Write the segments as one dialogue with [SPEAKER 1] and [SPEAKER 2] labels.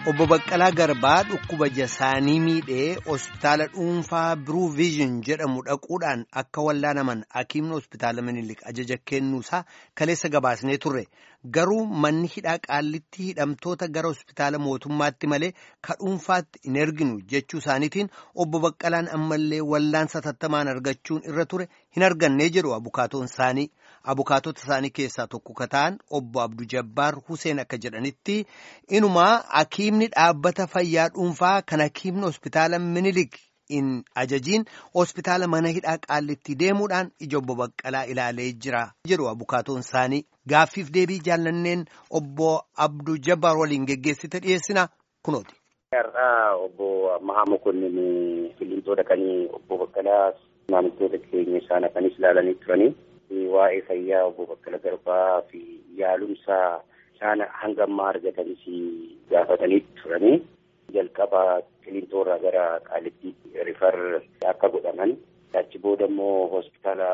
[SPEAKER 1] Obbo Baqqalaa Garbaa dhukkuba jasaanii miidhee hospitaala dhuunfaa Biruu Viizhin jedhamu dhaquudhaan akka wallaanaman hakiimni hospitaala Minilik ajaja kennuusaa kaleessa gabaasnee turre. Garuu manni hidhaa qaallitti hidhamtoota gara hospitaala mootummaatti malee ka dhuunfaatti hin erginu jechuu isaaniitiin obbo Baqqalaan ammallee wallaansa tattamaan argachuun irra ture hin arganne jedhu abukaatoon isaanii. Abukaatota isaanii keessaa tokko ka ta'an obbo Abduu Jabbaar Huseen akka jedhanitti inumaa hakiimni dhaabbata fayyaa dhuunfaa kan hakiimni hospitaala Minilik hin ajajiin hospitaala mana hidhaa qaallitti deemuudhaan ija obbo Baqqalaa ilaalee jira jedhu abukaatoon isaanii. Gaaffiif deebii jaallanneen obbo Abduu Jabbaar waliin geggeessite dhiyeessina kunooti.
[SPEAKER 2] Har'aa obbo Mahaa Mokonnin Qilleentoodha kan obbo Baqqalaa maamiltoota keenya isaan akanis ilaalanii turanii. waa'ee fayyaa obbo Baqqala Garbaa fi yaalumsa isaan hanga ammaa argatanis gaafatanii turanii jalqaba Qiliintoorraa gara Qaalittiitti rifar akka godhaman achi booda immoo hospitaala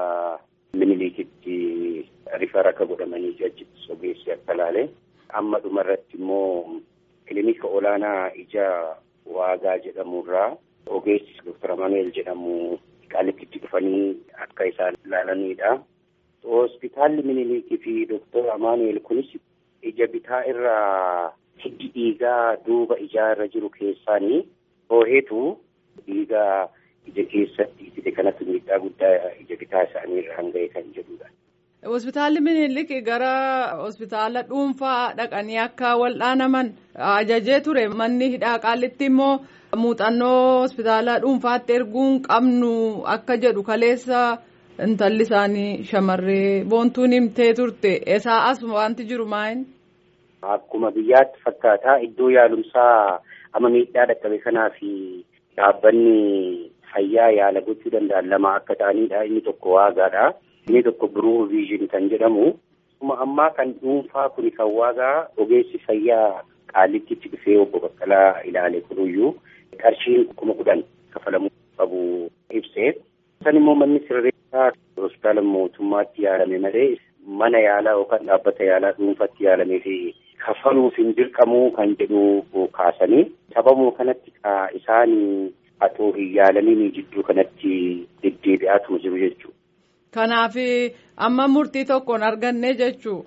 [SPEAKER 2] Minilikitti rifar akka godhamanii achitti ogeessi akka laale amma dhumarratti immoo kilinika olaanaa ija waagaa jedhamurraa ogeessi Dr. Amaneel jedhamu Qaalittitti dhufanii akka isaan ilaalanidha. Hospitaalli Minilikii fi Doktor Amaanuel kunis ija bitaa irraa hiddi dhiigaa duuba ijaa irra jiru keessaanii hooheetu dhiigaa ija keessatti fide kanatti miidhaa guddaa ija bitaa isaanii irraan ga'e kan jedhudha.
[SPEAKER 3] Hospitaalli Minilik gara hospitaala dhuunfaa dhaqanii akka wal'aanaman ajajee ture manni hidhaa qaallitti immoo muuxannoo hospitaala dhuunfaatti erguun qabnu akka jedhu kaleessa. Intalli isaanii shamarree boontuun himtee turte esaa as wanti jiru maayin?
[SPEAKER 2] Akkuma biyyaatti fakkaataa iddoo yaalumsaa amma miidhaa dhaqqabe kanaa fi dhaabbanni fayyaa yaala gochuu danda'an lama akka ta'anidha. Inni tokko waagaadha. Inni tokko biruu viizhin kan jedhamu. Akkuma ammaa kan dhuunfaa kun kan waagaa ogeessi fayyaa qaallittitti dhufee obbo Baqqalaa ilaale kunuyyuu qarshiin kuma kudhan kafalamuu qabu ibsee. Isaan immoo manni sirreessaa hospitaala mootummaatti yaalame malee mana yaalaa yookaan dhaabbata yaalaa dhuunfaatti yaalamee fi kafaluuf hin dirqamuu kan jedhu kaasanii sababuma kanatti isaan atoo hin yaalamiin jidduu kanatti deddeebi'aatuma jiru jechuudha.
[SPEAKER 3] Kanaaf amma murtii tokkoon arganne jechuu.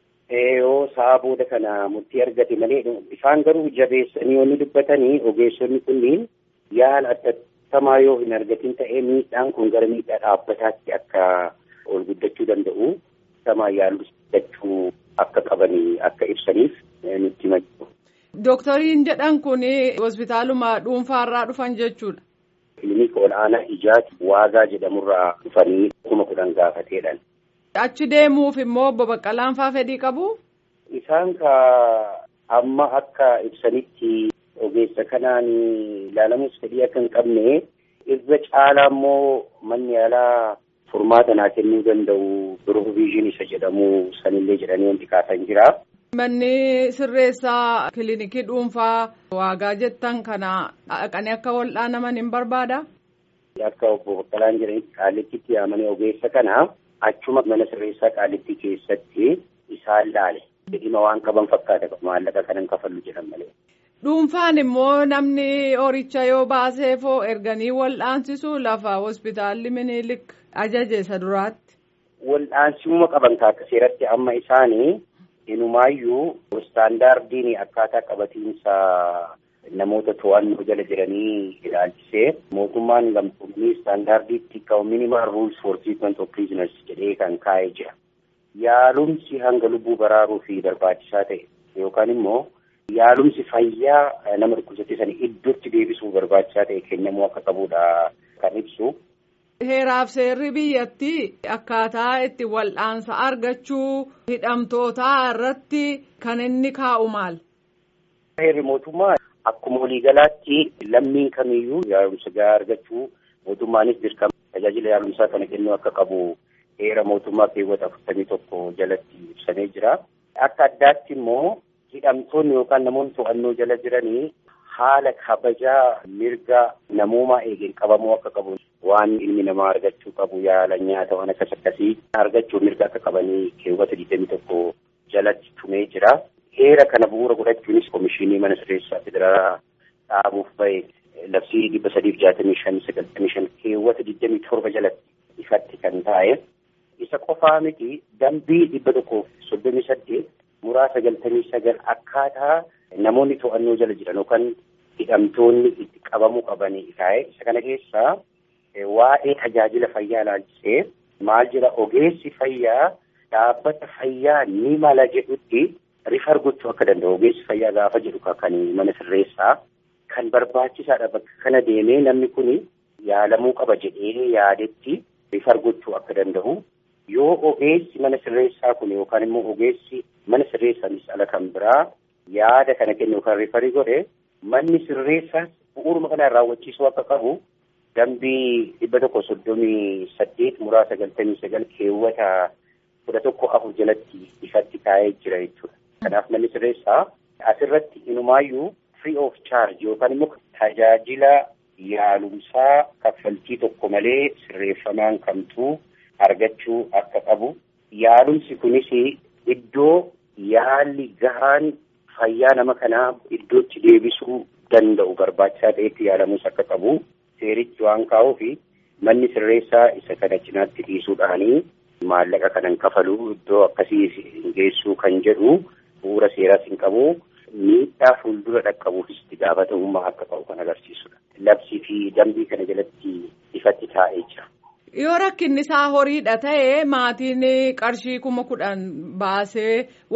[SPEAKER 2] Yoo sa'a booda kana murtii argate malee isaan garuu jabeessanii yoo dubbatanii ogeessonni kunniin yaala adda tamaa yoo hin argatin ta'ee miidhaan kun gara miidhaa dhaabbataatti akka ol guddachuu danda'u tamaa yaaluu akka qabanii akka ibsaniif nutti himachu.
[SPEAKER 3] Dooktoriin jedhan kun hospitaaluma dhuunfaarraa dhufan jechuudha.
[SPEAKER 2] Kilinika ol'aanaa ijaati waagaa jedhamurraa dhufanii kuma kudhan gaafateedhaan.
[SPEAKER 3] Achi deemuuf immoo obbo Baqqalaan faa fedhii qabu?
[SPEAKER 2] Isaan ka amma akka ibsanitti ogeessa kanaan ilaalamus fedhii akka hin qabne irra caalaa immoo manni yaalaa furmaata naa kennuu danda'u biroo viizhin isa jedhamu sanillee jedhanii wanti kaasan jira.
[SPEAKER 3] Manni sirreessaa kilinikii dhuunfaa waagaa jettan kana dhaqanii akka wal'aanaman hin barbaada?
[SPEAKER 2] Akka obbo Baqqalaan jedhanitti qaalittitti yaamanii ogeessa kana achuma mana sirreessaa qaalittii keessatti isaan laale. Dhimma waan qaban fakkaata maallaqa kanan kafallu jedhan malee.
[SPEAKER 3] Dhuunfaan immoo namni horicha yoo baaseefoo erganii wal'aansisu lafa hospitaalli Minilik ajaje isa duraatti.
[SPEAKER 2] Wal'aansisuma qaban akka seeratti amma isaanii inumaayyuu istaandaardiin akkaataa qabatiinsa namoota to'annoo jala jiranii ilaalchisee mootummaan gamtoomanii istaandaardiitti qabu minimal rules for treatment of prisoners jedhee kan kaa'ee jira. Yaalumsi hanga lubbuu baraaruu fi barbaachisaa ta'e yookaan immoo yaalumsi fayyaa nama dhukkubsatee sana iddootti deebisuu barbaachisaa ta'e kennamuu akka qabudha kan ibsu.
[SPEAKER 3] Heeraaf seerri biyyatti akkaataa itti wal'aansa argachuu hidhamtootaa irratti kan inni kaa'u maal?
[SPEAKER 2] Heerri mootummaa akkuma waliigalaatti lammiin kamiyyuu yaalumsa gahaa argachuu mootummaanis dirqama tajaajila yaalumsaa kana kennuu akka qabu heera mootummaa keewwata afurtamii tokko jalatti ibsamee jira. Akka addaatti immoo hidhamtoonni yookaan namoonni to'annoo jala jiranii haala kabajaa mirga namoomaa eegeen qabamuu akka qabu waan ilmi namaa argachuu qabu yaala nyaata waan akkas akkasii argachuu mirga akka qabanii keewwata digdamii tokko jalatti tumee jira. heera kana bu'uura godhachuunis komishinii mana sirreessaa federaalaa dhaabuuf bahe labsii dhibba sadiif jaatamii shan sagaltamii shan keewwata digdamii torba jalatti ifatti kan taa'e isa qofaa miti dambii dhibba tokkoof soddomii saddeet muraa sagaltamii sagal akkaataa namoonni to'annoo jala jiran yookaan hidhamtoonni itti qabamuu qabanii taa'e isa kana keessaa waa'ee tajaajila fayyaa ilaalchisee maal jira ogeessi fayyaa dhaabbata fayyaa ni mala jedhutti rifar gochuu akka danda'u ogeessi fayyaa gaafa jedhu kan mana sirreessaa kan barbaachisaadha bakka kana deemee namni kun yaalamuu qaba jedhee yaadetti rifar gochuu akka danda'u yoo ogeessi mana sirreessaa kun yookaan immoo ogeessi mana sirreessaanis ala kan biraa yaada kana kennu yookaan rifarii godhe manni sirreessaas bu'uuruma kanaan raawwachiisuu akka qabu dambii dhibba tokko soddomii saddeet muraa sagaltamii sagal keewwata kudha tokko afur jalatti ifatti taa'ee jira jechuudha. Kanaaf manni sirreessaa asirratti inumaayyuu free of charge yookaan immoo tajaajila yaalumsaa kaffaltii tokko malee sirreeffamaan kamtuu argachuu akka qabu. Yaalumsi kunis iddoo yaalli gahaan fayyaa nama kanaa iddootti deebisuu danda'u barbaachisaa ta'etti yaalamuus akka qabu seerichi waan kaa'uuf manni sirreessaa isa kana cinaatti dhiisuudhaanii maallaqa kanan kafaluu iddoo akkasii hin geessuu kan jedhu bu'uura seeraas hin qabu miidhaa fuuldura dhaqqabuufis itti gaafatamummaa akka qabu kan agarsiisudha. Labsii fi dambii kana jalatti ifatti taa'ee jira.
[SPEAKER 3] Yoo rakkinni isaa horiidha ta'e maatiin qarshii kuma kudhan baasee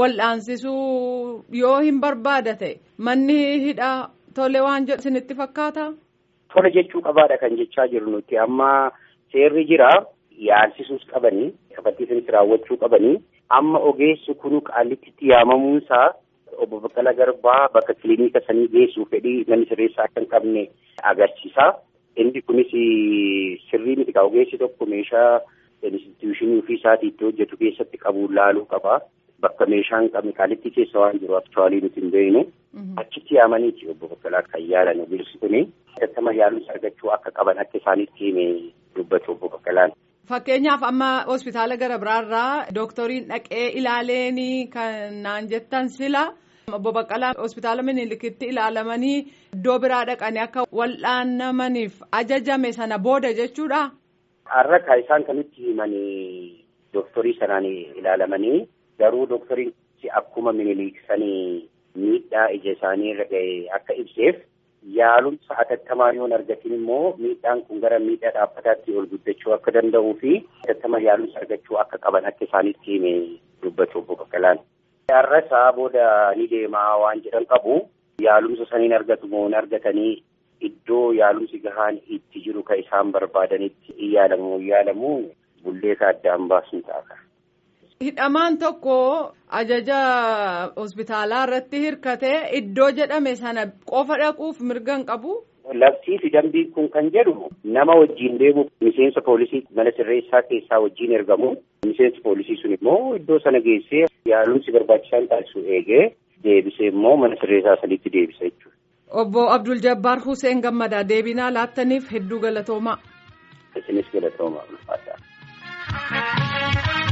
[SPEAKER 3] wal'aansisuu yoo hin barbaada ta'e manni hidhaa tole waan jedhu isinitti fakkaata?
[SPEAKER 2] Tole jechuu qabaadha kan jechaa jiru nuti amma seerri jira yaalsisuus qabanii kaffaltiisinis raawwachuu qabanii amma ogeessi kunu qaallitti yaamamuunsaa obbo Baqqalaa Garbaa bakka kiliinika sanii geessuuf fedhii manni sirreessaa akka hin qabne agarsiisa. Inni kunis sirrii miti ogeessi tokko meeshaa instituushinii ofii isaatii itti hojjetu keessatti qabu laaluu qaba. Bakka meeshaa hin qabne qaalitti keessa waan jiru aktuwaalii nuti hin beeknu. Achitti yaamaniiti obbo Baqqalaa kan yaalan ogeessi kuni. Gattama yaalumsa argachuu akka qaban akka isaanitti hime dubbatu obbo Baqqalaan.
[SPEAKER 3] Fakkeenyaaf amma hospitaala gara biraarraa dooktoriin dhaqee ilaaleenii kan naan jettan sila. Obbo Baqqalaa hospitaala Minilikitti ilaalamanii iddoo biraa dhaqanii akka wal'aanamaniif ajajame sana booda jechuudha.
[SPEAKER 2] Har'a kan isaan kanitti himanii dooktorii sanaan ilaalamanii garuu dooktoriin akkuma Miniliksanii miidhaa ija isaanii irra ga'e akka ibseef yaalumsa atattamaa yoo argatin immoo miidhaan kun gara miidhaa dhaabbataatti ol guddachuu akka danda'uu fi atattama yaalumsa argachuu akka qaban akka isaanitti hime dubbatu obbo Baqqalaan. Har'a isaa booda ni deemaa waan jedhan qabu yaalumsa saniin argatu moo hin argatanii iddoo yaalumsi gahaan itti jiru kan isaan barbaadanitti yaalamu yaalamu bulleessa addaan baasuun ta'a.
[SPEAKER 3] Hidhamaan tokko ajaja hospitaalaa irratti hirkatee iddoo jedhame sana qofa dhaquuf mirga hin qabu.
[SPEAKER 2] Labsii fi dambiin kun kan jedhu nama wajjin deemu miseensa poolisii mana sirreessaa keessaa wajjin ergamu miseensi poolisii sun immoo iddoo sana geessee yaalumsi barbaachisaan taasisu eegee deebisee immoo mana sirreessaa sanitti deebisa jechuudha.
[SPEAKER 3] Obbo Abdul Jabbaar Hussein Gammadaa deebinaa laattaniif hedduu galatoomaa.
[SPEAKER 2] Isinis galatoomaa ulfaataa.